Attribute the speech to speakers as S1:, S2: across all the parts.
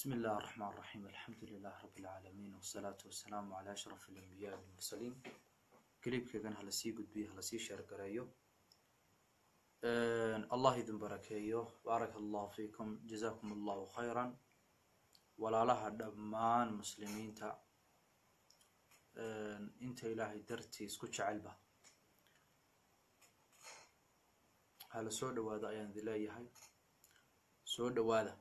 S1: بسم الله الرحمن الرحيم الحمد لله رب العالمين والصلاة والسلام على أشرف الأنبياء والمرسلين كليبكيgan hala sii gudbiyo hala sii sheergareeyo allah idin barakeeyo baaraka allahu fiikum jazakum allahu khayran walaalaha dhammaan muslimiinta inta ilaahay dartii isku jecelba hala soo dhawaado ayaan idin leeyahay soo dhawaada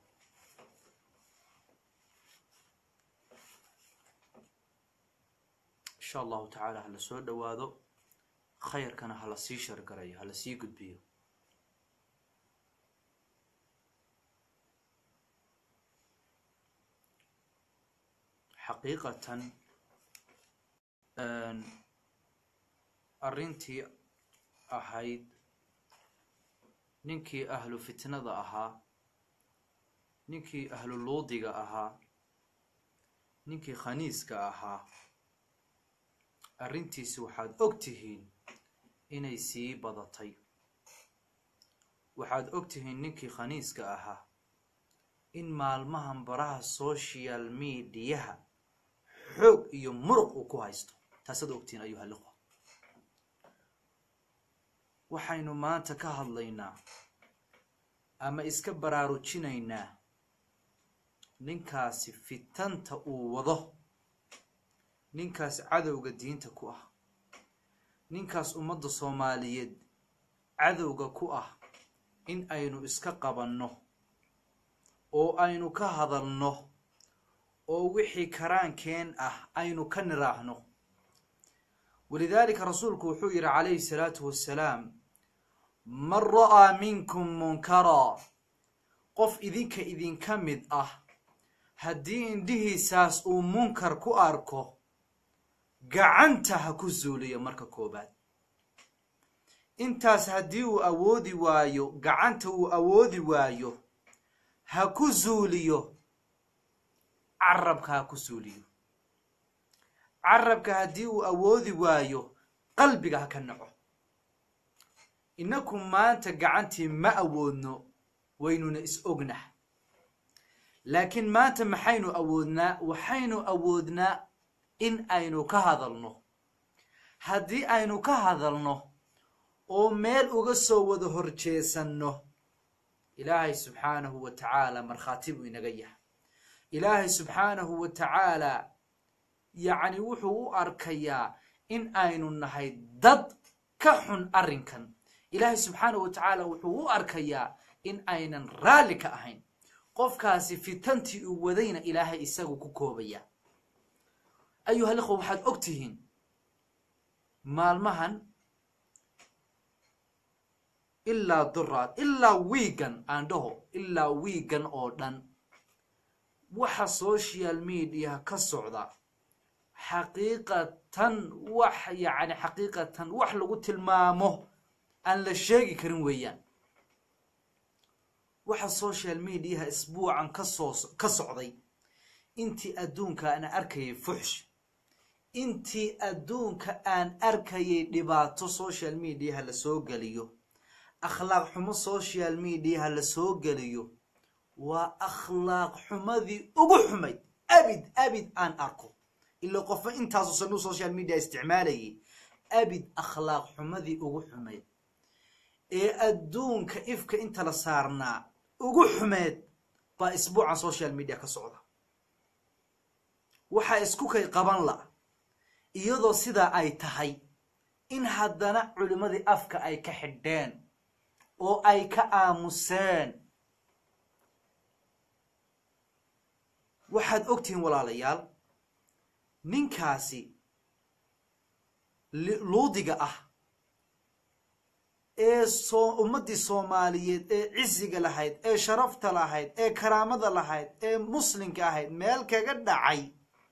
S1: insha allahu tacaala hala soo dhawaado khayrkana hala sii shargarayo hala sii gudbiyo xaqiiqatan arrintii ahayd ninkii ahlu fitnada ahaa ninkii ahlu luudiga ahaa ninkii khaniiska ahaa arrintiisi waxaad og tihiin inay sii badatay waxaad og tihiin ninkii khaniiska ahaa in maalmahan baraha social mediaha xoog iyo muruq uu ku haysto taasaad ogtihiin ayuha liqwa waxaynu maanta ka hadlaynaa ama iska baraarujinaynaa ninkaasi fitanta uu wado ninkaas cadowga diinta ku ah ninkaas ummadda soomaaliyeed cadowga ku ah in aynu iska qabanno oo aynu ka hadalno oo wixii karaankeen ah aynu ka niraahno walidaalika rasuulku wuxuu yidhi calayhi salaatu wassalaam man ra'aa minkum munkaraa qof idinka idinka mid ah haddii indhihiisaas uu munkar ku arko gacanta ha ku zuuliyo marka koobaad intaas haddii uu awoodi waayo gacanta uu awoodi waayo ha ku zuuliyo carabka ha ku zuuliyo carabka haddii uu awoodi waayo qalbiga ha ka naco innaku maanta gacantii ma awoodno waynuna is ognah laakiin maanta maxaynu awoodnaa waxaynu awoodnaa in aynu ka hadalno haddii aynu ka hadalno oo meel uga soo wada horjeesanno ilaahay subxaanahu wa tacaala markhaati buu inaga yahay ilaahay subxaanahu wa tacaala yacni wuxuu u arkayaa in aynu nahay dad ka xun arrinkan ilaahay subxaanahu wa tacaala wuxuu u arkayaa in aynan raalli ka ahayn qofkaasi fitantii uu wadayna ilaahay isagu ku koobaya ayuha liqwa waxaad og tihiin maalmahan ilaa duraad ilaa wiigan aan dhaho ilaa wiigan oo dhan waxa social mediaha ka socda xaqiiqatan wax yacni xaqiiqatan wax lagu tilmaamo aan la sheegi karin weeyaan waxa social mediaha isbuucan kasoo ka socday intii adduunka aan arkayay fuxsh intii adduunka aan arkayay dhibaato social mediaha la soo geliyo akhlaaq xumo social mediaha la soo geliyo waa akhlaaq xumadii ugu xumayd abid abid aan arko ila qofba intaasu sanuu social media isticmaalayay abid akhlaaq xumadii ugu xumayd ee adduunka ifka inta la saarnaa ugu xumeed baa isbuucan social media ka socda waxaa isku kay qaban la iyadoo sidaa ay tahay in haddana culimmadii afka ay ka xidheen oo ay ka aamuseen waxaad ogtihiin walaalayaal ninkaasi luudiga ah ee soo ummaddii soomaaliyeed ee cisiga lahayd ee sharafta lahayd ee karaamada lahayd ee muslimka ahayd meel kaga dhacay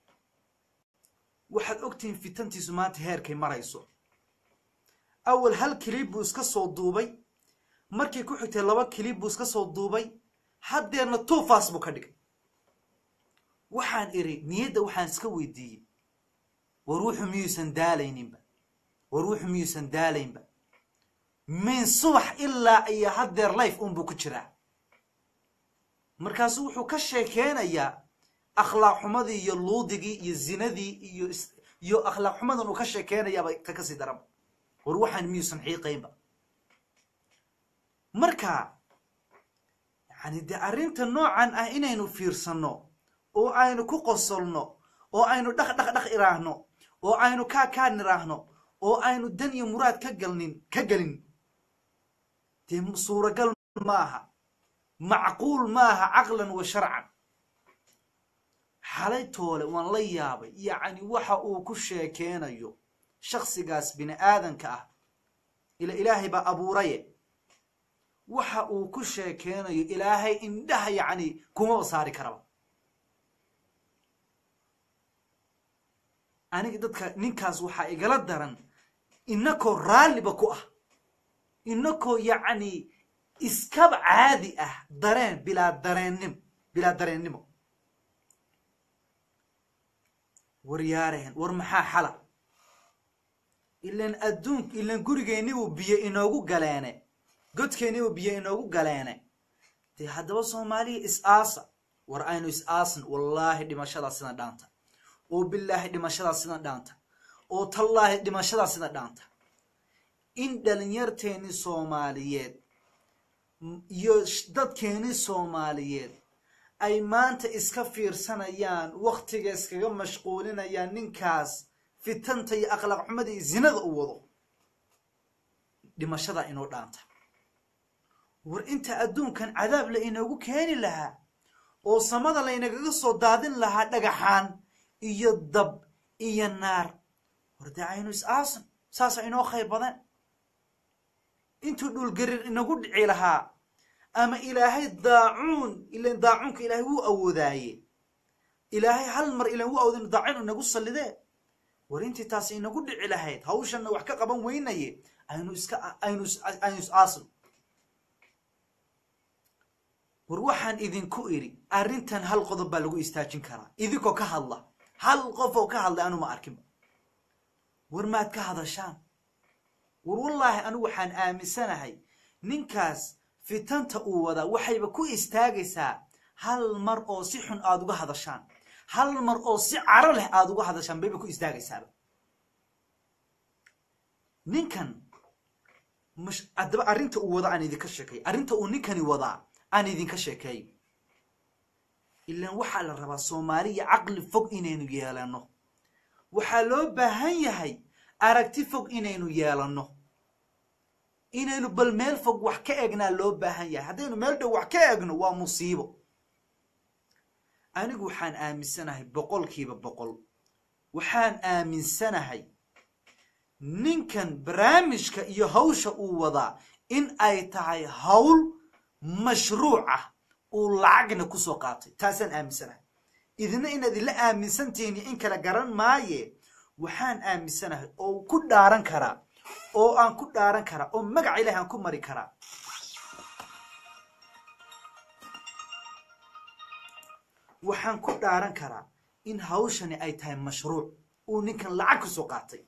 S1: waxaad ogtihiin fitantiisu maanta heerkay marayso awal hal kilib buu iska soo duubay markii ku xigtay laba kilib buu iska soo duubay haddeerna tuufaas buu ka dhigay waxaan idhi niyadda waxaan iska weydiiyey war wuxu miyuusan daalayninba war wuxu miyuusan daalaynba min subax ilaa iyo haddeer life unbuu ku jiraa markaasu wuxuu ka sheekeynayaa akhlaaq xumadii iyo luudigii iyo zinadii iyo iyo akhlaaq xumadan uu ka sheekeynayaaba ka kasii daranba war waxaan miyuusan xiiqaynba marka yani dee arrinta noocan ah inaynu fiirsanno oo aynu ku qosolno oo aynu dhaq dhaq dhaq iraahno oo aynu kaa kaa niraahno oo aynu dan iyo muraad ka galnin ka gelin dee suuragal maaha macquul maaha caqlan wa sharcan xalay toole waan la yaabay yacni waxa uu ku sheekeynayo shaksigaas bini aadanka ah ila ilaahay baa abuuraye waxa uu ku sheekeynayo ilaahay indhaha yacni kumaba saari karaba aniga dadka ninkaas waxaa igala daran inakoo raalliba ku ah inakoo yacni iskaba caadi ah dareen bilaa dareennim bilaa dareennimo war yaareen war maxaa xala ilan adduunk ilan gurigeennibu biyo inoogu galeene godkeennibu biyo inoogu galeene dee haddaba soomaaliya is-aasa war aynu is-aasan wallaahi dhimashadaa sidan dhaanta oo bilaahi dhimashadaa sidan dhaanta oo tallaahi dhimashadaa sidan dhaanta in dhalinyarteennii soomaaliyeed iyo dadkeennii soomaaliyeed ay maanta iska fiirsanayaan wakhtiga iskaga mashquulinayaan ninkaas fitanta iyo akhlaaq xumada iyo zinada u wado dhimashadaa inoo dhaanta war inta adduunkan cadaab la inoogu keeni lahaa oo samada laynagaga soo daadin lahaa dhagaxaan iyo dab iyo naar war dee aynu is-aasan saasa inoo khayr badan intuu dhulgarir inagu dhici lahaa ama ilaahay daacuun ilan daacuunka ilaahay wuu awoodaaye ilaahay hal mar ilan wuu awooda daacuun inagu sallidee war intii taasi inagu dhici lahayd hawshanna wax ka qaban weynaye aynu iska aynu aynu is-aasan war waxaan idinku idhi arrintan hal qodob baa lagu istaajin karaa idinkoo ka hadla hal qof oo ka hadlay anu ma arkinba war maad ka hadashaan war wallaahi anigu waxaan aaminsanahay ninkaas fitanta uu wadaa waxayba ku istaagaysaa hal mar oo si xun aada uga hadashaan hal mar oo si caro leh aada uga hadashaan bayba ku istaagaysaaba ninkan mash haddaba arrinta uu wada aan idinka sheekeeyo arrinta uu ninkani wadaa aan idinka sheekeeyo ilaan waxaa la rabaa soomaaliya caqli fog inaynu yeelanno waxaa loo baahan yahay aragti fog inaynu yeelanno inaynu bal meel fog wax ka egnaa loo baahan yahay haddaynu meel dhow wax ka egno waa musiibo anigu waxaan aaminsanahay boqolkiiba boqol waxaan aaminsanahay ninkan barnaamijka iyo hawsha uu wadaa in ay tahay hawl mashruuc ah uu lacagna kusoo qaatay taasaan aaminsanahay idina inaad ila aaminsantihiin in kala garan maaye waxaan aaminsanahay oo ku dhaaran karaa oo aan ku dhaaran karaa oo magaca ilahi aan ku mari karaa waxaan ku dhaaran karaa in hawshani ay tahay mashruuc uu ninkan lacag kusoo qaatay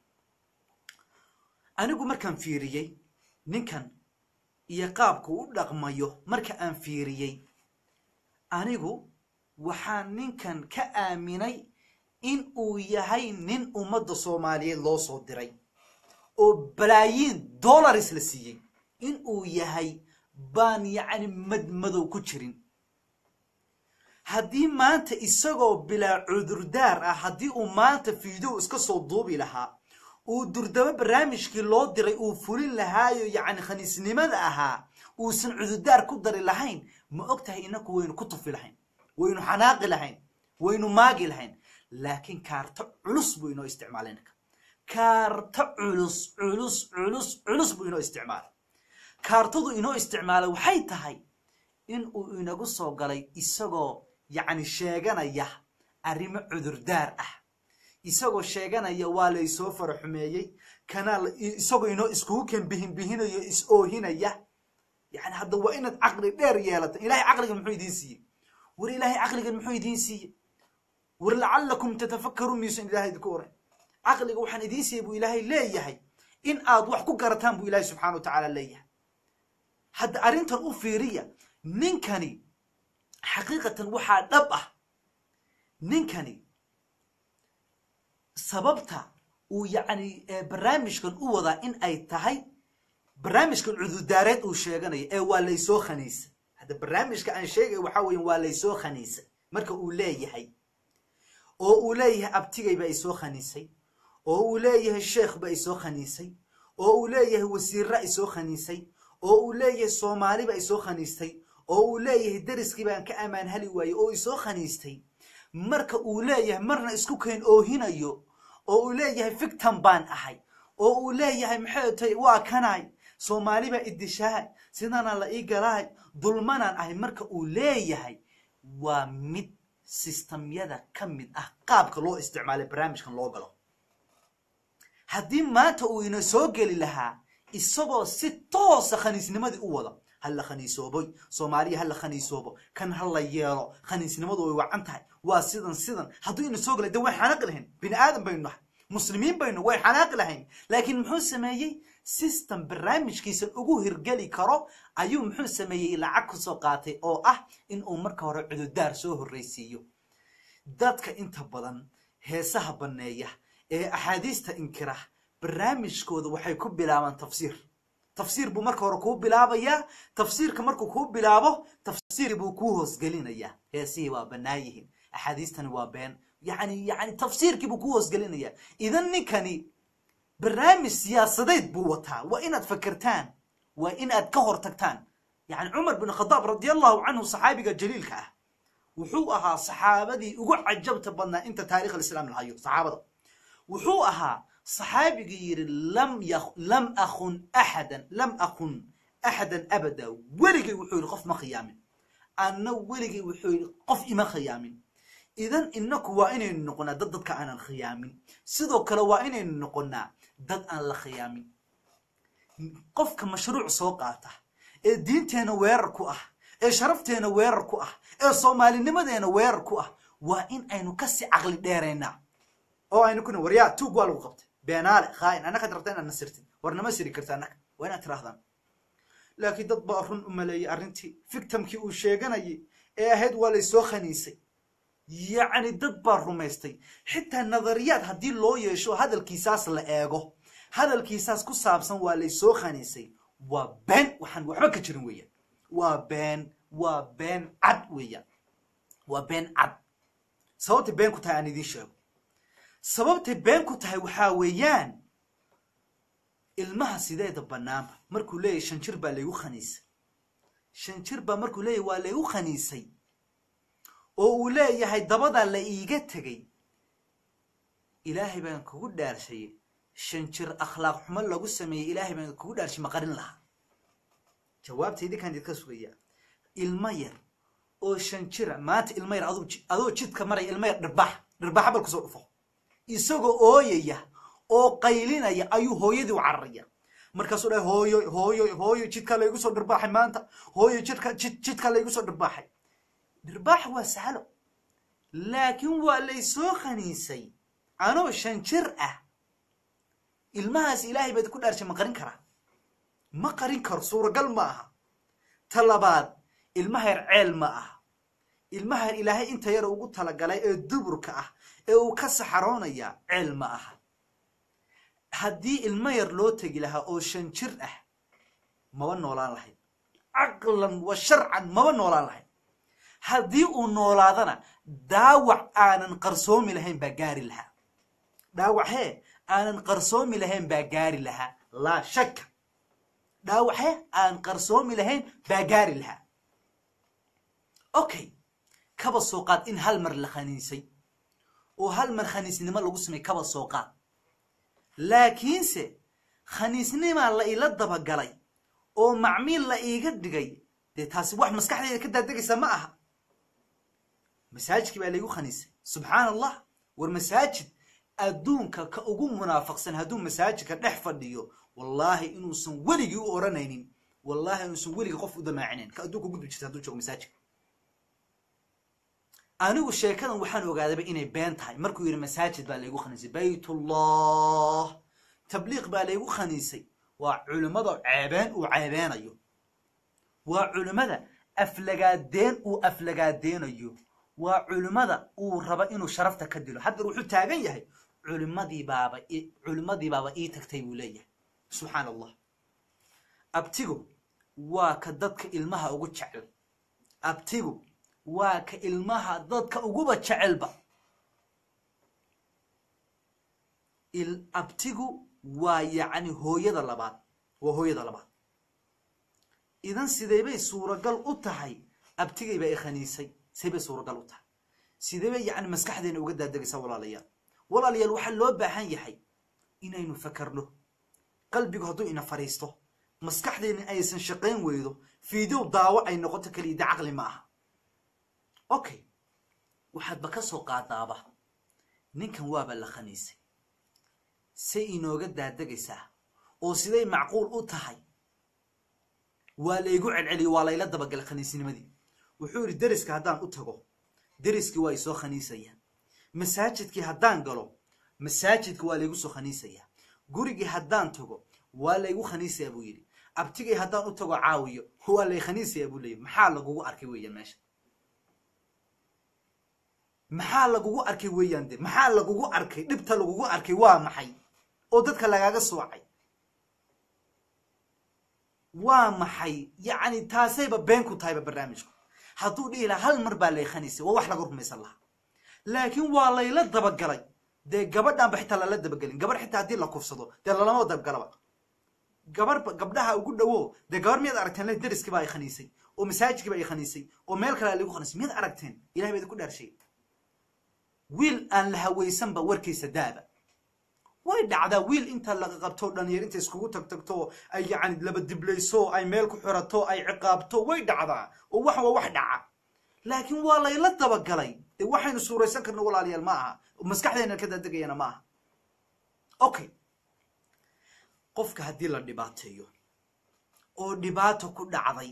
S1: anigu markaan fiiriyey ninkan iyo qaabku u dhaqmayo marka aan fiiriyey anigu waxaan ninkan ka aaminay in uu yahay nin ummadda soomaaliyeed loo soo diray oo balaayiin dollars la siiyey in uu yahay baan yacni madmadow ku jirin haddii maanta isagoo bilaa cudurdaar ah haddii uu maanta fiidow iska soo duubi lahaa uu durdabo barnaamijkii loo diray uu fulin lahaayo yacni khaniisnimada ahaa uusan cudurdaar ku dari lahayn ma og tahay inaku waynu ku tufi lahayn waynu xanaaqi lahayn waynu maagi lahayn laakiin kaarto culus buu inoo isticmaalay ninka kaarto culus culus culus culus buu inoo isticmaalay kaartadu inoo isticmaalay waxay tahay in uu inagu soo galay isagoo yacni sheeganaya arrimo cudurdaar ah isagoo sheeganaya waa laysoo faraxumeeyey kanaa isagoo inoo iskugu kan bihin bihinayo is oohinaya yani hadda waa inaad caqli dheer yeelata ilahay caqligan muxuu idiin siiyey war ilaahay caqligan muxuu idiin siiyey war lacalakum tatafakaruun miyuusan ilahay idinku oran caqliga waxaan idiin siiyey buu ilaahay leeyahay in aad wax ku garataan buu ilaahay subxana wa tacaala leeyahay hadda arrintan u fiiriya ninkani xaqiiqatan waxaa dhab ah ninkani sababta uu yacni barnaamijkan u wadaa in ay tahay barnaamijkan cududaareed uu sheeganayo ee waa laysoo khaniisa hadda barnaamijka aan sheegay waxaa weya waa laysoo khaniisa marka uu leeyahay oo uu leeyahay abtigay baa isoo khaniisay oo uu leeyahay sheekh baa isoo khaniisay oo uu leeyahay wasiirra isoo khaniisay oo uu leeyahay soomaali baa isoo khaniistay oo uu leeyahay deriskii baan ka ammaan hali waayey oo isoo khaniistay marka uu leeyahay marna isku keen oohinayo oo uu leeyahay fictan baan ahay oo uu leeyahay maxay tahay waa kanaay soomaali baa idishahay sidanaa la ii galaay dulmanaan ahay marka uu leeyahay waa mid sistamyada ka mid ah qaabka loo isticmaalay barnaamijkan loo galo haddii maanta uu ina soo geli lahaa isagoo si toosa khaniisnimadii u wada ha la khaniisooboy soomaaliya ha la khaniisoobo kan ha la yeelo khaniisnimadu way wacan tahay waa sidan sidan hadduu ina soo gelay de way xanaaqi lahayn bini aadan baynu nahay muslimiin baynu way xanaaqi lahayn laakiin muxuu sameeyey system barnaamijkiisan ugu hirgeli karo ayuu muxuu sameeyey lacag ku soo qaatay oo ah in uu marka hore cududaar soo horreysiiyo dadka inta badan heesaha banneeya ee axaadiista inkira barnaamijkooda waxay ku bilaabaan tafsiir tafsiir buu marka hore kuu bilaabayaa tafsiirka markuu kuu bilaabo tafsiir buu kuu hoosgelinayaa heesihii waa bannaan yihiin axaadiistani waa been yani yani tafsiirkii buu kuu hoosgelinayaa idan ninkani barnaamij siyaasadeed buu wataa waa inaad fakertaan waa inaad ka hor tagtaan yani cumar bin khadaab radi allahu canhu saxaabiga jaliilka ah wuxuu ahaa saxaabadii ugu cajabta badnaa inta taarikh alislaam lahayo saxaabada wuxuu ahaa saxaabigii yidhi lam lam akun axadan lam akun axadan abada weligay wuxuu yidhi qof ma khiyaamin anna weligay wuxuu yidhi qof ima khiyaamin idan inaku waa inaynu noqonaa dad dadka aanan khiyaamin sidoo kale waa inaynu noqonaa dad aan la khiyaamin qofka mashruuc soo qaata ee diinteena weerar ku ah ee sharafteena weerar ku ah ee soomaalinimadeena weerar ku ah waa in aynu kasii caqli dheeraynaa oo aynu kuna waryaa tuug waa lagu qabtay beenaale khaain annakaad rabta inaad nasirtid war nama siri karta annaka waa inaad tirahdaan laakiin dad baa run u maleeyey arrintii fictamkii uu sheeganayay ee ahayd waa laysoo khaniisay yacni dad baa rumaystay xitaa nadariyaad haddii loo yeesho hadalkiisaas la eego hadalkiisaas ku saabsan waa laysoo khaniisay waa been waxaan waxba ka jirin weeyaan waa been waa been cad weeyaan waa been cad sababtay been ku tahay aan idiin sheego sababtay been ku tahay waxaa weeyaan ilmaha sideeda bannaanba markuu leeyahy shan jir baa laygu khaniisay shan jir baa markuu leeyahy waa laygu khaniisay oo uu leeyahay dabadaa la iiga tegay ilaahay baan kugu dhaarshayey shan jir akhlaaq xumo lagu sameeyey ilaahay baan kugu dhaarshay ma qarin lahaa jawaabta idinkaan idinka sugayaa ilmo yar oo shan jira maanta ilmo yar adoo jidka maraya ilmo yar dhirbax dhirbaxa bal kusoo dhufo isagoo ooyaya oo qaylinaya ayuu hooyadii u cararaya markaasuu dhahay hooyo hooyo hooyo jidkaa laygu soo dhirbaaxay maanta hooyo jidka jid jidkaa laygu soo dhirbaaxay dhirbaaxa waa sahlo laakiin waa laysoo khaniisay anoo shan jir ah ilmahaas ilaahay baad ku dhaarshay ma qarin karaa ma qarin karo suuragal ma aha ta labaad ilmaha yar ceel ma aha ilmaha yar ilaahay inta yar ugu talagalay ee duburka ah ee uu ka saxaroonaya ceel ma aha haddii ilmo yar loo tegi lahaa oo shan jir ah maba noolaan lahayd caqlan wa sharcan maba noolaan lahayd haddii uu noolaadana daawac aanan qarsoomi lahayn baa gaari lahaa dhaawac hee aanan qarsoomi lahayn baa gaari lahaa laa shakka dhaawac hee aan qarsoomi lahayn baa gaari lahaa okay kaba soo qaad in hal mar la khaniisay oo hal mar khaniisnimo lagu samey kaba soo qaad laakiinse khaniisnimaa la ila dabagalay oo macmiil la iiga dhigay dee taasi wax maskaxdayda ka daadegaysa ma aha masaajidkii baa laygu khaniisay subxaana allah war masaajid adduunka ka ugu munaafaqsan hadduu masaajidka dhex fadhiyo wallaahi inuusan weligii u odhanaynin wallaahi inuusan weligii qof u damaacinayn ka adduunka gudbi jirta hadduu joogo masaajidka anigu sheekadan waxaan ogaadaba inay been tahay markuu yidhi masaajid baa laygu khaniisay baytullah tabliiq baa laygu khaniisay waa culimmada ceebeen uu ceebeenayo waa culimmada aflagaadeen uu aflagaadeenayo waa culimmada uu raba inuu sharafta ka dilo haddeer wuxuu taagan yahay culimadii baaba culimmadii baaba ii tagtay buu leeyahay subxaan allah abtigu waa ka dadka ilmaha ugu jecel abtigu waa ka ilmaha dadka uguba jecelba abtigu waa yacni hooyada labaad waa hooyada labaad idan sideebay suuragal u tahay abtigaybaa i khaniisay sideebay suuragal u tahay sideebay yacni maskaxdeena uga daadegaysaa walaalayaal walaalayaal waxaa loo baahan yahay inaynu fakarno qalbigu hadduu ina fadhiisto maskaxdeena aysan shaqayn weydo fiidow daawo ay noqoto keliya de caqli ma aha okay waxaadba ka soo qaadaaba ninkan waaba la khaniisay say inooga daadegaysaa oo siday macquul u tahay waa laygu celceliyo waa layla dabagalay khaniisnimadii wuxuu yidhi deriska haddaan u tago deriskii waa isoo khaniisayaan masaajidkii haddaan galo masaajidka waa laygu soo khaniisayaa gurigii haddaan tago waa laygu khaniisayaa buu yidhi abtigay haddaan u tago caawiyo waa lay khaniisayaa buu leeyahy maxaa lagugu arkay weeyaan meesha maxaa lagugu arkay weeyaan de maxaa lagugu arkay dhibta lagugu arkay waa maxay oo dadka lagaaga soocay waa maxay yacni taasayba been ku tahayba barnaamijku hadduu dhihi lahaa hal mar baa lay khaniisay waa wax laga rumaysan lahaa laakiin waa layla dabagalay dee gabadhanba xitaa lala dabagelin gabadh xitaa haddii la kufsado dee lalama dabagalaba gabarhba gabdhaha ugu dhowo dee gabar miyaad aragteen le deriskii baa ay khaniisay oo masaajidkii baa ay khaniisay oo meel kale lagu khaniisay miyaad aragteen ilahay baa idinku dhaarshay wiil aan la hawaysanba warkiisa daaba way dhacdaa wiil inta laga qabto dhalinyar inta iskugu tag tagto ay yacni laba diblayso ay meel ku xirato ay ciqaabto way dhacdaa oo wax waa wax dhaca laakiin waa layla dabagalay dee waxaynu suuraysan karno walaalayaal ma aha maskaxdeena ka daadegayana ma aha okay qofka haddii la dhibaateeyo oo dhibaato ku dhacday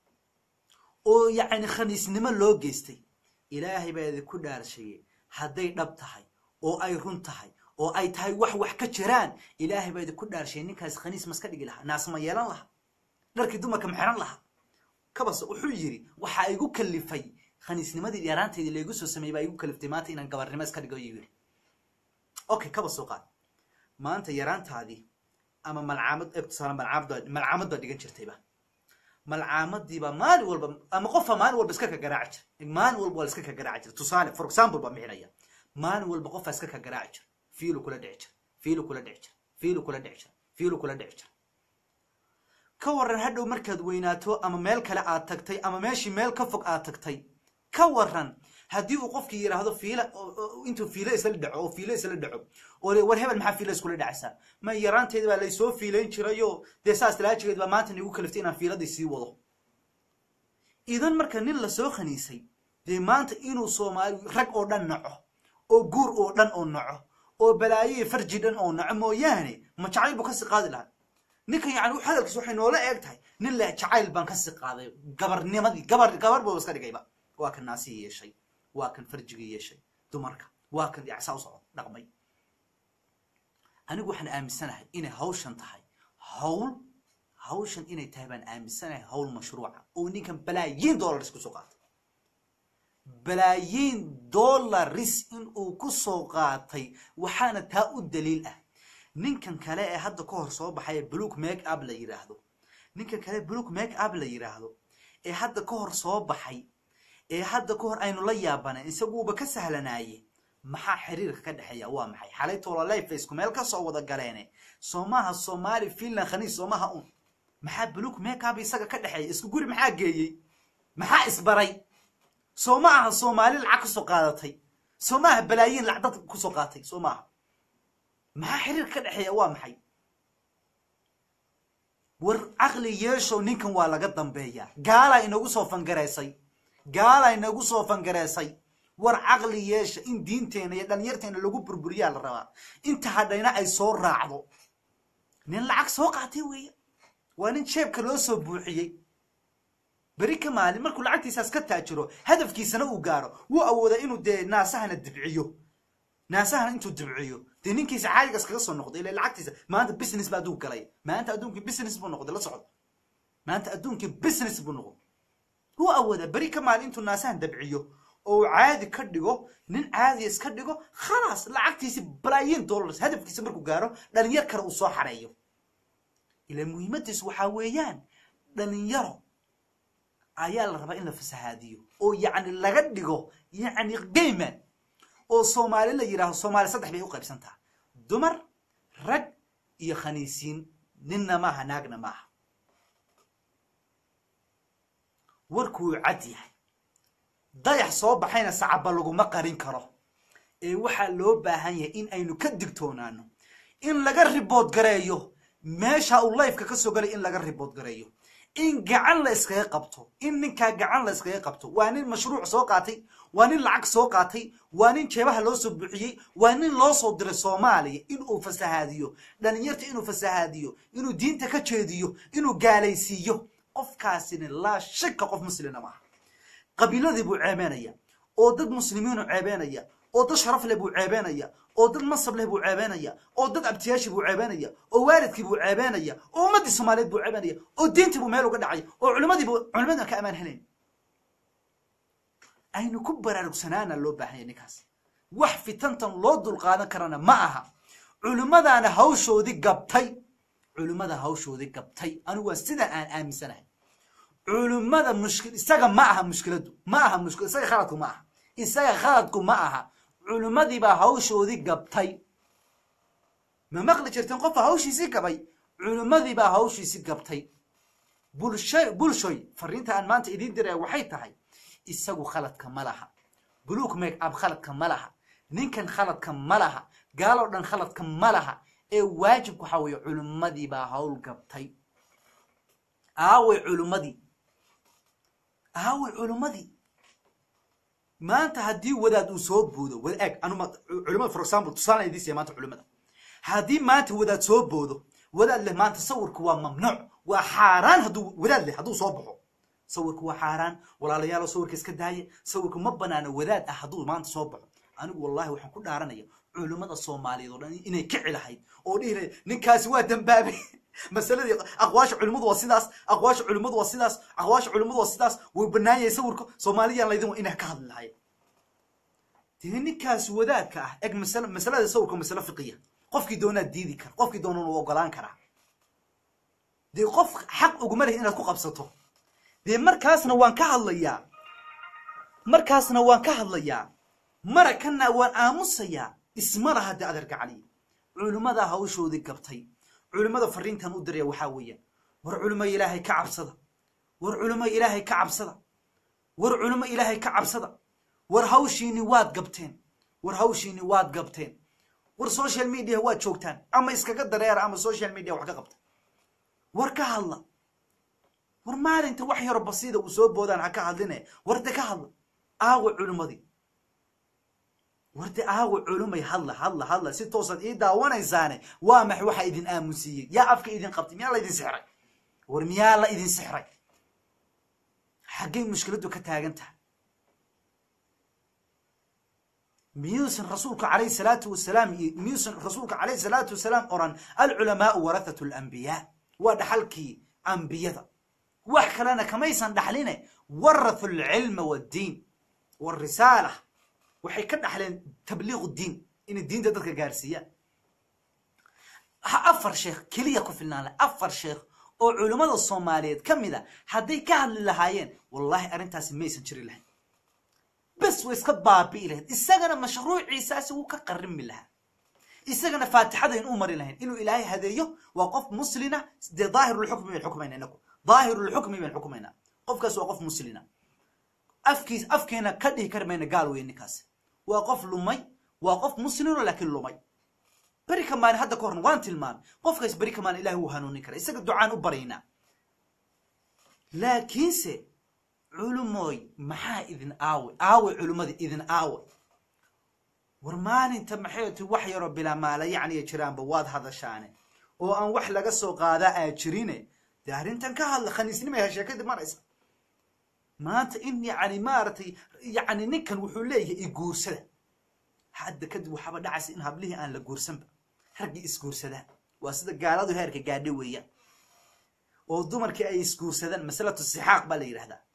S1: oo yacni khaniisnimo loo geystay ilaahay baa idinku dhaarshaye hadday dhab tahay oo ay run tahay oo ay tahay wax wax ka jiraan ilaahay baa idinku dhaarshay ninkaas khaniis maska dhigi lahaa naasma yeelan lahaa dharkii dumarka ma xiran lahaa kabase wuxuu yidhi waxaa igu kalifay khaniisnimadii yaraanteedii laygu soo sameeyey baa igu kaliftay maanta inaan gabarnimo iska dhigo yuu yidhi okay kaba soo qaad maanta yaraantaadii ama malcaamad tusaale malcaamad malcaamad baa dhigan jirtayba malcaamadiiba maalin walba ama qofaa maalin walba iska ka garaaci jira maalin walba waa la iska ka garaaci jira tusaale for example baa mixinaya maalin walba qofaa iska ka garaaci jira fiilu kula dhici jira fiilu kula dhici jira fiilu kula dhici jira fiilu kula dhici jira ka waran hadhow markaad weynaato ama meel kale aad tagtay ama meeshii meel ka fog aad tagtay ka waran haddii uu qofkii yidhaahdo fiila intuu fiilo isla dhaco oo fiilo isla dhaco oo le war hebel maxaa fiilo iskula dhacaysaa ma yaraanteeda baa laysoo fiilayn jirayo dee saas talaajigeed baa maanta nigu kaliftay inaan fiiladii sii wado idan marka nin lasoo khaniisay dee maanta inuu soomaali rag oo dhan naco oo guur oo dhan oo naco oo balaayoyi farji dhan oo naco mooyaane ma jacayl buu kasii qaadi lahaa ninkan yani hadalkiis waxay noola eeg tahay nin le jacayl baan kasii qaaday gabarnimadii gabar gabar buu iska dhigayba waa kan naasihii yeeshay waa kan farjigii yeeshay dumarka waa kan yacsaa u socdo dhaqmay anigu waxaan aaminsanahay inay hawshan tahay hawl hawshan inay tahay baan aaminsanahay hawl mashruuca oo ninkan balaayiin dollaris kusoo qaatay balaayiin dollaris in uu ku soo qaatay waxaana taa u daliil ah ninkan kale ee hadda ka hor soo baxay ee bluk make up la yidhaahdo ninkan kale bluk make up la yidhaahdo ee hadda ka hor soo baxay ee hadda ka hor aynu la yaabanayn isaguuba ka sahlanaaye maxaa xiriirka ka dhexeeya waa maxay xalay tololifacku meel ka soo wada galeene soomaha soomaali finland khaniis soomaha un maxaa bluk make up isaga ka dhexeeya isku guri maxaa geeyey maxaa isbaray soo ma aha soomaali lacag kasoo qaadatay soo ma aha balaayiin lacag dad kusoo qaatay soo ma aha maxaa xiriirka ka dhexeeya waa maxay war caqli yeeshow ninkan waa laga dambeeyaa gaalaa inagu soo fangaraysay gaalaa inagu soo fangareysay war caqli yeesha in diinteena iyo dhalinyarteena lagu burburiyaa la rabaa inta hadhayna ay soo raacdo nin lacag soo qaatay weeye waa nin jeebka loo soo buuxiyey beri ka maalin markuu lacagtiisaas ka taajiro hadafkiisana uu gaaro wuu awoodaa inuu dee naasahana dibciyo naasahana intuu dibciyo dee ninkiisa caadigaas kaga soo noqday ila lacagtiisa maanta business baa adduun galay maanta adduunkii business buu noqday la socdo maanta adduunkii business buu noqday wuu awoodaa beri ka maalin intuu naasahan dabciyo oo uu caadi ka dhigo nin caadiya iska dhigo khalaas lacagtiisi balaayiin dollars hadafkiisa markuu gaaro dhalinyar kale uu soo xareeyo ila muhiimadiisu waxaa weeyaan dhalinyaro ayaa la rabaa in la fasahaadiyo oo yacni laga dhigo yacni gayman oo soomaali la yidhaaho soomaali saddex bay u qaybsantaa dumar rag iyo khaniisiin ninna maaha naagna maaha warkuu cad yahay dayax soo baxayna sacaba laguma qarin karo ee waxaa loo baahan yahay in aynu ka digtoonaano in laga ribood gareeyo meesha uu layfka ka soo galay in laga ribood gareeyo in gacan la iskaga qabto in ninkaa gacan la iskaga qabto waa nin mashruuc soo qaatay waa nin lacag soo qaatay waa nin jeebaha loo soo buuxiyey waa nin loo soo diray soomaaliya inuu fasahaadiyo dhalinyarta inuu fasahaadiyo inuu diinta ka jeediyo inuu gaalaysiiyo qofkaasina laa shaka qof muslina maaha qabiiladii buu ceebeenaya oo dad muslimiinu ceebeenaya oo dad sharaf leh buu ceebeenaya oo dad masab leh buu ceebeenaya oo dad abtiyaashii buu ceebeenaya oo waalidkii buu ceebeenaya oo ummaddii soomaaliyeed buu ceebeenaya oo diintii buu meel uga dhacaya oo culimadiibuu culimadina ka amaan helayn aynu ku baraarugsanaana loo baahanya ninkaas wax fitantan loo dulqaadan karana ma aha culimmadaana hawshoodii gabtay culimmada hawshoodii gabtay anigu waa sida aan aaminsanahay culimmada mushkil isaga ma aha mushkiladu ma aha mushkil isaga khaladku ma aha isaga khaladku ma aha culimmadiibaa hawshoodii gabtay ma maqli jirteen qofka hawshiisii gabay culimmadiibaa hawshiisii gabtay bulshay bulshoy fariinta aan maanta idiin diraya waxay tahay isagu khaladka ma laha buluuk make up khaladka ma laha ninkan khaladka ma laha gaaloo dhan khaladka ma laha ee waajibku waxaa weeye culimmadiibaa hawl gabtay aaway culimmadii aaway culimmadii maanta haddii wadaad uu soo boodo wada eg anuma culimada for example tusaale idiin siya maanta culimada haddii maanta wadaad soo boodo wadaad leh maanta sawirku waa mamnuuc waa xaaraan hadduu wadaad leh hadduu soo baxo sawirku waa xaaraan walaalayaalo sawirka iska daaya sawirku ma banaano wadaad ah hadduu maanta soo baxo anigu wallahi waxaan ku dhaaranaya culimmada soomaaliyeed oo dhan inay kici lahayd oo dhihi lahayd ninkaasi waa dambaabay masaladii aqwaasha culimmadu waa sidaas aqwaasha culimmadu waa sidaas aqwaasha culimmadu waa sidaas way bannaan yahay sawirka soomaaliyaan laydin inay ka hadli lahayd dee ninkaas wadaadka ah eg masal masalada sawirka masalo fiqiya qofkii doonaa diidi kara qofkii doonana u ogolaan karaa dee qof xaq uguma lehi inaad ku qabsato dee markaasna waan ka hadlayaa markaasna waan ka hadlayaa marakana waan aamusayaa isma laha dee adeerka cali culimmada hawshoodii gabtay culimmada fariintan u diraya waxaa weeyaan war culimo ilaahay ka cabsada war culimo ilaahay ka cabsada war culimo ilaahay ka cabsada war hawshiini waad gabteen war hawshiini waad gabteen war social media waad joogtaan ama iskaga dareera ama social media wax ka qabta war ka hadla war maalinta wax yaro basiida uu soo boodaan ha ka hadline warde ka hadla aawa culimmadii warde aawa culumay hadla hadla hadla si toosaad ii daawanaysaane waa max waxaa idin aamusiiyey yaa afka idin qabtay miyaa la idin sixray war miyaa la idin sixray xaggay mushkiladdu ka taagan tahay miyuusan rasuulka calayhi salaatu wasalaam iyo miyuusan rasuulka calayhi salaatu wasalaam oran alculamaau warathatu alambiyaa waa dhaxalkii ambiyada wax kalena kamaysan dhaxline warathu alcilma waddiin warisaala waxay ka dhaxleen tabliiqu diin inay diinta dadka gaarsiiyaan afar sheekh keliya ku filnaan laha afar sheekh oo culimmada soomaaliyeed ka mid a hadday ka hadli lahaayeen wallahi arrintaasi maysan jiri lahayn bes way iska baabi'i lahayd isagana mashruuciisaasi wuu ka qarrimi lahaa isagana faatixadayn u mari lahayn inuu ilaahay hadeeyo waa qof muslina dee daahirulxukmi bayn xukumayna inagu daahirulxukmi bayn xukumaynaa qofkaas waa qof muslina afkiis afkeena ka dhihi kari mayna gaal weeye ninkaasi waa qof lumay waa qof muslimoo laakiin lumay beri ka maalin hadda ka horna waan tilmaamay qofkaas beri ka maalin ilahay wuu hanuunin kara isaga ducaan u baraynaa laakiinse culumooy maxaa idin aawe aawe culimmada idin aawe war maalinta maxay ti wax yaroo bilaa maala yacniya jiraanba waad hadashaane oo aan wax laga soo qaadaa aa jirine dee arrintan ka hadla khaniisnimay ha sheekadii maraysa maanta in yacni maaragtay yacni ninkan wuxuu leeyahay iguursada hadda kadib waxaaba dhacaysa in hablihii aan la guursanba raggii isguursadaan waa sida gaaladu heerka gaadha weeyaan oo dumarkii ay isguursadaan masalatu sixaaq baa la yidhahdaa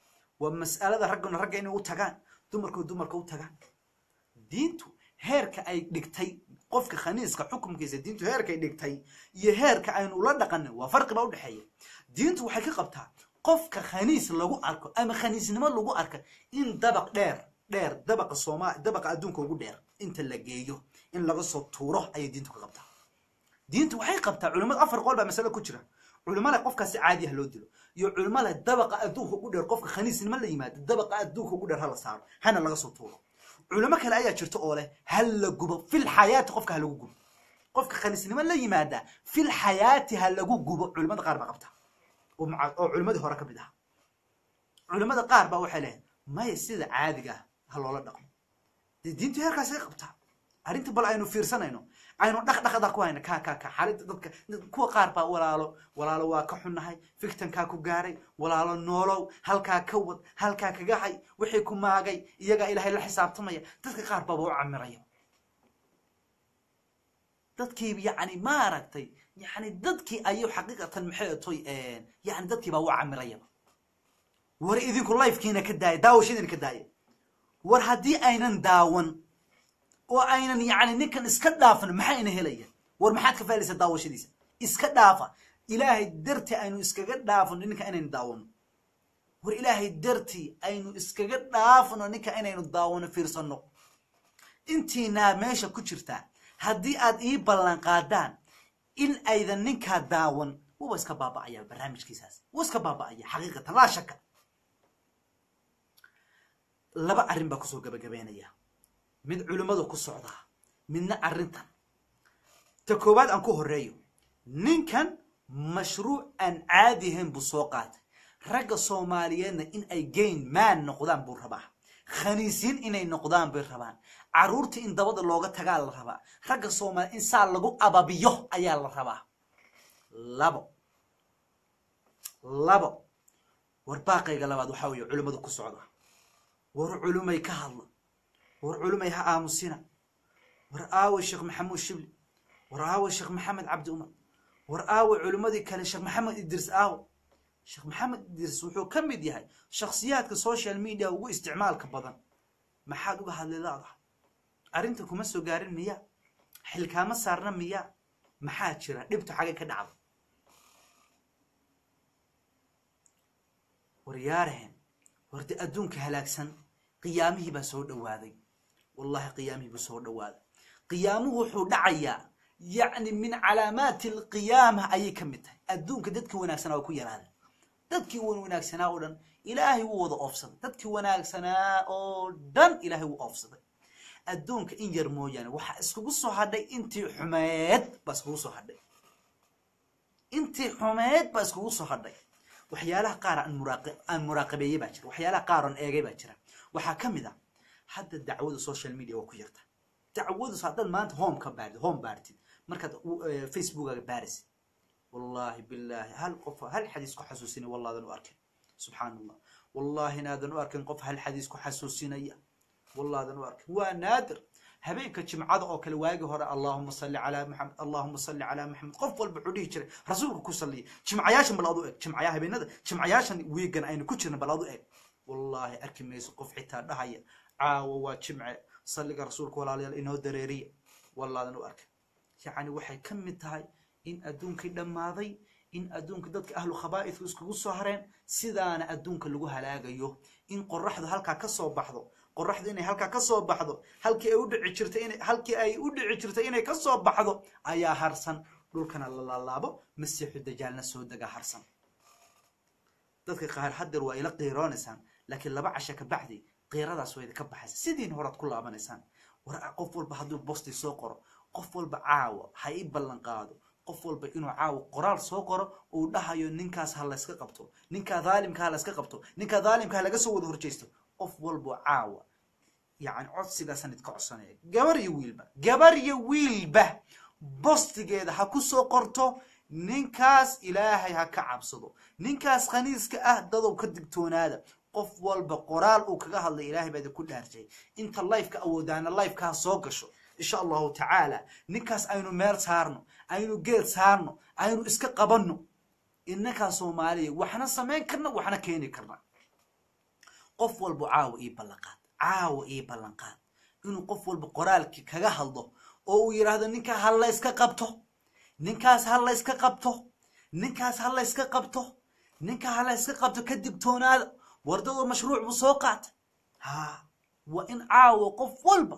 S1: waa mas'alada ragguna ragga inay u tagaan dumarku dumarka u tagaan diintu heerka ay dhigtay qofka khaniiska xukumkiisa diintu heerkay dhigtay iyo heerka aynu ula dhaqanin waa farqi baa udhexeeya diintu waxay ka qabtaa qofka khaniis lagu arko ama khaniisnimo lagu arka in dabaq dheer dheer dabaqa sooma dabaqa adduunka ugu dheer inta la geeyo in laga soo tuuro ayay diintu ka qabtaa diintu waxay qabtaa culimmada afar qol baa masale ku jira culimada qofkaasi caadi ah loo dilo iyo culimada dabaqa adduunka ugu dheer qofka khaniisnimo la yimaado dabaqa adduunka ugu dheer hala saaro hana laga soo tuuro culimo kale ayaa jirta oo leh hal la gubo fil xayaati qofka ha lagu gubo qofka khaniisnimo la yimaada fil xayaati ha lagu gubo culimada qaar baa qabta oo maca- oo culimadii hore ka mid ah culimada qaar baa waxay leeyihin maya sida caadiga ah ha loola dhaqmo dee diintu heerkaasay qabtaa arrinta bal aynu fiirsanayno aynu dhaqdhaqda ku hayna ka ka ka xaaladda dadka kuwa qaar baa walaalo walaalo waa ka xunnahay fiktankaa ku gaaray walaalo noolow halkaa ka wad halkaa kaga hay wixii ku maagay iyagaa ilaahay la xisaabtamaya dadka qaar baaba u camiraya dadkii yacni maaragtay yani dadkii ayuu xaqiiqatan maxay toy yani dadkii baa u camirayaba war idinku lifekiina ka daaya daawashadiina ka daaya war haddii aynan daawan oo aynan yani ninkan iska dhaafan maxayna helaya war maxaad ka faalaysaa daawashadiisa iska dhaafa ilaahay dartii aynu iskaga dhaafano ninka inaynu daawano war ilaahay dartii aynu iskaga dhaafano ninka inaynu daawano fiirsano intiinaa meesha ku jirtaa haddii aad ii ballan qaadaan in aydan ninkaa daawan wuba iska baaba'aya barnaamijkiisaas wuu iska baaba'aya xaqiiqatan laa shaka laba arrin baa kusoo gabagabeynaya mid culimmadu ku socdaa midna arrintan ta koowaad aan ku horeeyo ninkan mashruuc aan caadi ahayn buu soo qaatay ragga soomaaliyeedna in ay gayn maan noqdaan buu rabaa khaniisiin inay noqdaan bay rabaan carruurta in dabada looga tagaa la rabaa ragga soomaaliya in saa lagu ababiyo ayaa la rabaa labo labo war baaqayga labaad waxaa weeye culimmadu ku socda war culumay ka hadla war culumay ha aamusina war aawe sheekh maxamuud shibli war aawe sheekh maxamed cabdi umar war aawe culimmadii kale sheekh maxamed idris aawe sheekh maxamed idris wuxuu ka mid yahay shakhsiyaadka social media ugu isticmaalka badan maxaad uga hadli laadahay arrinta kuma soo gaarin miya xilkaama saarna miya maxaa jira dhibtu xagay ka dhacda waryaarehen warde adduunka halaagsan qiyaamihii baa soo dhowaaday wallahi qiyaamihii buu soo dhowaaday qiyaamuhu wuxuu dhacayaa yacni min calaamaati alqiyaama ayay ka mid tahay adduunka dadkii wanaagsanaa waa ku yaraada dadkii wan wanaagsanaa oo dhan ilaahay wuu wada oofsaday dadkii wanaagsanaa oo dhan ilaahay wuu oofsaday adduunka in yar mooyaane waxaa iskugu soo hadhay intii xumeed baa iskugu soo hadhay intii xumeed baa iskugu soo hadhay waxyaalaha qaar aan muraaqi aan muraaqabeeyey baa jira waxyaalaha qaar aan eegay baa jira waxaa ka mid a hadda dacwada social media waa ku yarta dacwadu haddaad maanta home ka baartid home baartid markaad facebookaga baarisid wallahi billahi hal qof hal xadiis ku xasuusinaya wallaadan u arkin subxaan allah wallahi inaadan u arkin qof hal xadiis ku xasuusinaya wallaadan u arkin waa naadir habeenka jimcada oo kale waagi hore allahuma salli calaa maxamed allahuma salli calaa maxamed qof walba wuxuu dhihi jiray rasuulka ku salliya jimcayaashan bal adu eg jimcaya habeenada jimcayaashan wiigan aynu ku jirna bal adu eg wallahi arki mayso qof xitaa dhahaya caawa waa jimce salliga rasuulka walaalayaal inoo dareeriya wallaadan u arkin yacni waxay ka mid tahay in adduunkii dhammaaday in adduunka dadka ahlu khabaa'idku iskugu soo hareen sidaana adduunka lagu halaagayo in qoraxdu halkaa ka soo baxdo qoraxdu inay halkaa ka soo baxdo halkii ay u dhici jirtay inay halkii ay u dhici jirtay inay ka soo baxdo ayaa harsan dhulkana la laalaabo masiixu dajaalna soo dega harsan dadka qaar haddeer waa ila qiiroonaysaan laakiin laba casha ka bacdi qiiradaas waa idinka baxaysa sidiin horaad ku laabanaysaan war qof walba hadduu bosti soo qoro qof walba caawa ha ii ballan qaado qof walba inuu caawa qoraal soo qoro uu dhahayo ninkaas ha layska qabto ninkaa dhaalimka ha layska qabto ninkaa dhaalimka ha laga soo wada horjeysto qof walba caawa yani codsigaasaan idka codsanaya gabar iyo wiilba gabar iyo wiilba bostigeeda ha ku soo qorto ninkaas ilaahay ha ka cabsado ninkaas khaniiska ah dadow ka digtoonaada qof walba qoraal uu kaga hadlay ilaahay baa idinku dhaarjay inta lifeka awoodaana lifeka ha soo gasho insha allahu tacaala ninkaas aynu meel saarno aynu geed saarno aynu iska qabanno innakaa soomaaliya waxna samayn karna waxna keeni karna qof walba caawa ii ballanqaad caawa ii ballanqaad inuu qof walba qoraalkii kaga hadlo oo uu yidhaahdo ninkaa ha la yska qabto ninkaas ha la yska qabto ninkaas ha la yska qabto ninkaa ha la yska qabto ka digtoonaada wardadoo mashruuc buu soo qaatay ha waa in caawa qof walba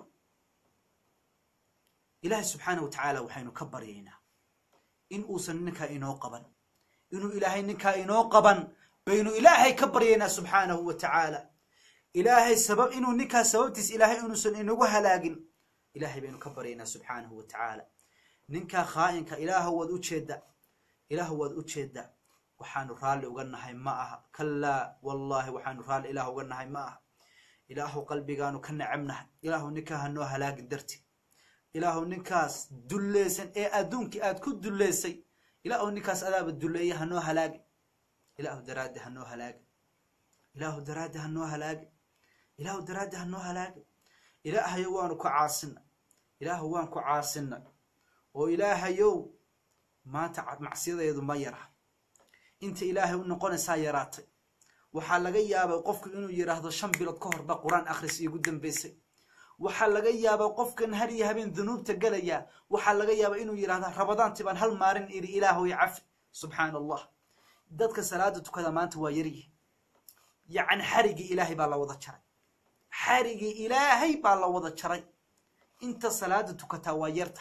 S1: ilaahay subxaana wa tacaala waxaynu ka baryaynaa in uusan ninkaa inoo qaban inuu ilaahay ninkaa inoo qaban baynu ilaahay ka baryaynaa subxaanahu wa tacaala ilaahay sabab inuu ninkaa sababtiis ilaahay inuusan inagu halaagin ilaahay baynu ka baryaynaa subxaanahu wa tacaala ninkaa khaa'inka ilaahu waad u jeedda ilaahu waad u jeedda waxaanu raalli uga nahay ma aha kallaa wallaahi waxaanu raalli ilaah uga nahay ma aha ilaahu qalbigaanu ka necabnahay ilaahu ninkaa hanoo halaagin darti ilaahu ninkaas dulleysan ee adduunkii aad ku dulleysay ilaahu ninkaas adaaba dulleeya hanoo halaagin ilaahu daraaddi hanoo halaagin ilaahu daraaddi hanoo halaagin ilaahu daraaddi hanoo halaagin ilaahayow waanu ku caasina ilaahu waan ku caasina oo ilaahayow maanta macsiyadeedu ma yara inta ilaahay u noqonaysaa yaraatay waxaa laga yaabay qofku inuu yidhaahdo shan bilood ka horba qur-aan akhris iigu dambeysay waxaa laga yaabaa qofkan har iyo habeen dunuubta gelaya waxaa laga yaabaa inuu yidhahda rabadaantii baan hal maalin idhi ilaahoy cafi subxaana allah dadka salaada tukada maanta waa yaryihi yacni xarigii ilaahay baa la wada jaray xarigii ilaahay baa la wada jaray inta salaada tukataa waa yarta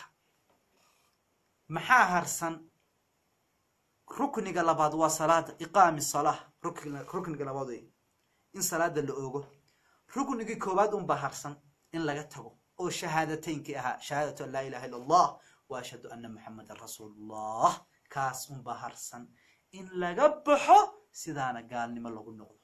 S1: maxaa harsan rukniga labaad waa salaada iqaami salaa rukniga labaad wey in salaada la ogo ruknigii koowaad unbaa harsan in laga tago oo shahaadateynkii ahaa shahaadatu an laa ilaha illa allah wa ashhadu anna muxamadan rasuulullah kaas unbaa harsan in laga baxo sidaana gaalnimo lagu noqdo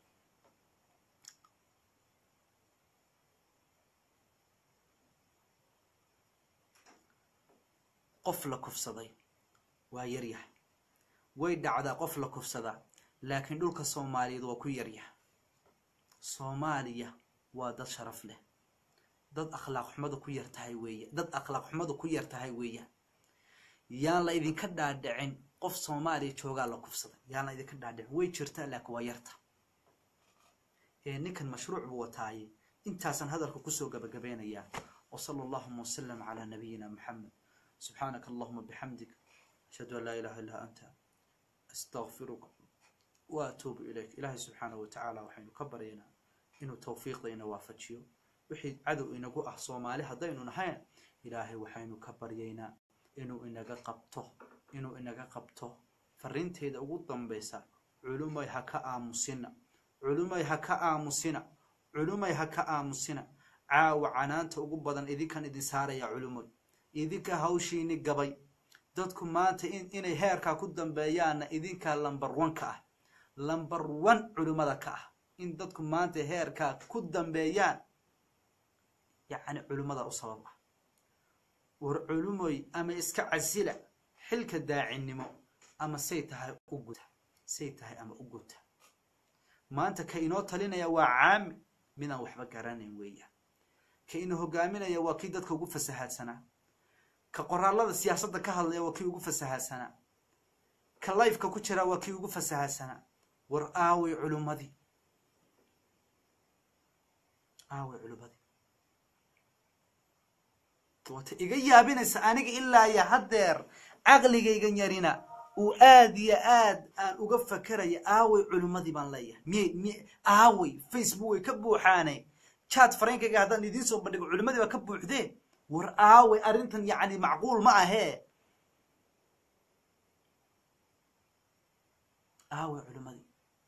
S1: qof la kufsaday waa yaryahay way dhacdaa qof la kufsadaa laakiin dhulka soomaaliyeed waa ku yaryahay soomaaliya waa dad sharaf leh dad akhlaaq xumada ku yar tahay weeye dad akhlaaq xumada ku yar tahay weeyaan yaan la idinka dhaadhicin qof soomaaliya joogaa la kufsaday yaan la idinka dhaadhicin way jirtaa laakiin waa yarta ee ninkan mashruuc buu wataaye intaasaan hadalka kusoo gabagabeynayaa wasala allahuma wasalam calaa nabiyina muxamed subxaanaka allahuma bixamdik ashhadu an laa ilaha illaa anta astaqfiruka wa atuubu ilayk ilaahay subxaanahu watacaala waxaynu ka baryaynaa inuu tawfiiqdayna waafajiyo wixii cadow inagu ah soomaali haddaynu nahayn ilaahay waxaynu ka baryaynaa inuu inaga qabto inuu inaga qabto fariinteeda ugu dambaysa culumay ha ka aamusina culumay ha ka aamusina culumay ha ka aamusina caawa canaanta ugu badan idinkan idin saaraya culumoy idinka hawshiini gabay dadku maanta inay heerkaa ku dambeeyaanna idinkaa lambar one ka ah lambar one culimmada ka ah in dadku maanta heerkaa ku dambeeyaan yacni culimmada u sabab ah war culumoy ama iska casila xilka daacinimo ama say tahay u guta say tahay ama u guta maanta ka inoo talinaya waa caami midaan waxba garanayn weeyaan ka inoo hogaaminaya waa kii dadka ugu fasahaadsanaa ka qoraalada siyaasadda ka hadlaya waa kii ugu fasahaadsanaa ka lifeka ku jiraa waa kii ugu fasahaadsanaa war aaway culummadii aaway culummadii wata iga yaabinaysa aniga ilaa iyo haddeer caqligaygan yarina uu aad iyo aad aan uga fakeraya aaway culummadii baan leeyahay miy miy aaway facebook way ka buuxaane chat fareenkayga haddaan idiin soo bandhigo culimmadii baa ka buuxdeen war aaway arrintan yacni macquul ma ahee aaway culimmadii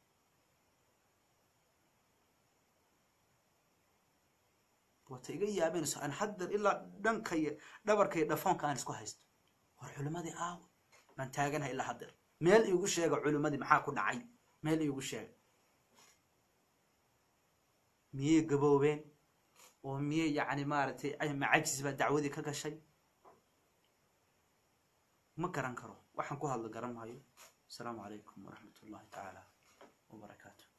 S1: wata iga yaabenayso aan haddeer ilaa dhankaiyo dhabarkaiyo dhafoonka aan isku haysto war culimmadii aaway baan taaganahay ilaa haddeer meel iigu sheega culimmadii maxaa ku dhacay meel iigu sheega miyey gaboobeen oo miyey yacni maaragtay macajis baa dacwadii ka gashay ma garan karo waxaan ku hadla garan maayo asalaamu calaykum waraxmat ullahi tacaala wabarakaatu